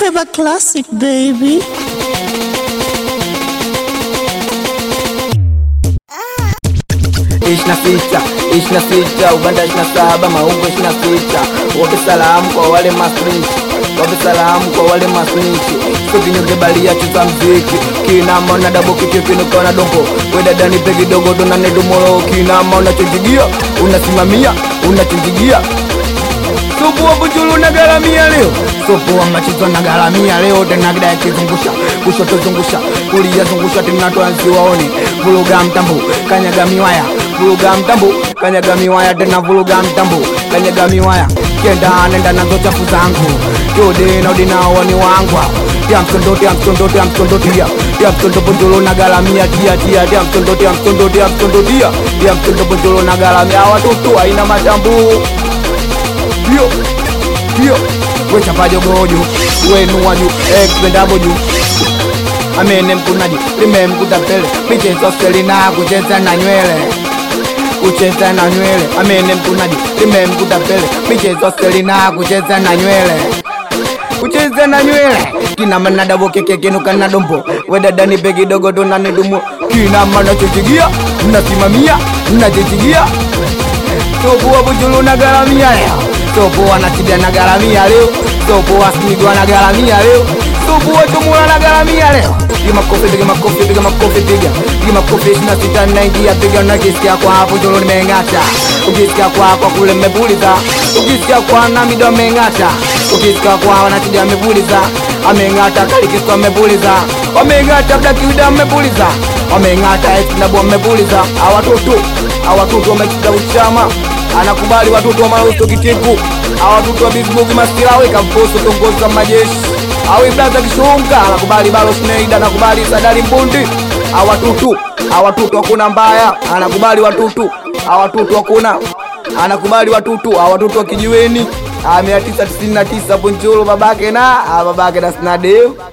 Flavor Classic, baby. ishirini na sita ishirini na sita ubanda ishirini na saba maungo ishirini na sita wape salamu kwa wale masnichi wape salamu kwa wale masnichi sokinyonge balia chuza mziki kinama na dabo kikio kinukana dongo wedadani pe kidogo donanedumoro kinama unachojigia unasimamia unachinjigia supu wa buchulu na garamia leo supu wa machizo na garamia leo tena kidaya kizungusha kushoto zungusha kulia zungusha tena twanzi waone vuruga mtambo kanyaga miwaya vuruga mtambo kanyaga miwaya tena vuruga mtambo kanyaga miwaya kenda nenda nazo chafu zangu tude na udinao ni wangwa tia msondo tia msondo tia msondo tia tia msondo bonjolo na garamia tia tia tia msondo tia msondo tia msondo tia tia msondo bonjolo na garamia watoto haina matambu hiyo hiyo wechapajogoju wenuwaju ekpendaboju amene mkunaji lime mkutapele michezo selina kucheza na nywele kucheza na nywele amene mkunaji lime mkutapele michezo selina kucheza na nywele kucheza na nywele kina manadabo kekekenuka na dombo wedadani pe kidogo tonanidumu kina manachochigia mnasimamia mnachichigia topoa bujulu na garamia leo topoa natibia na garamia leo topoa smigwa na garamia leo topoa tumula na garamia leo piga makofi piga makofi piga makofi piga piga makofi ishirini na sita naingia piga na kisikia kwa hapo jolo nimeng'ata ukisikia kwa kwa kule mmepuliza ukisikia kwa na mido ameng'ata ukisikia kwa wanatibia amepuliza ameng'ata kalikiswa amepuliza wameng'ata blakiwida amepuliza wameng'ata esinabu amepuliza awatoto awatoto wamekita uchama anakubali watoto wa marausto kitiku awatoto wa bisbugi mastilawe kamposo kiongozi wa majeshi awi blaza kishunga anakubali balo sneida anakubali sadari mbundi awatutu awatutu hakuna mbaya anakubali watutu awatutu hakuna anakubali watutu awatutu wa kijiweni mia tisa tisini na tisa punjulu babake na ah, babake na snadeu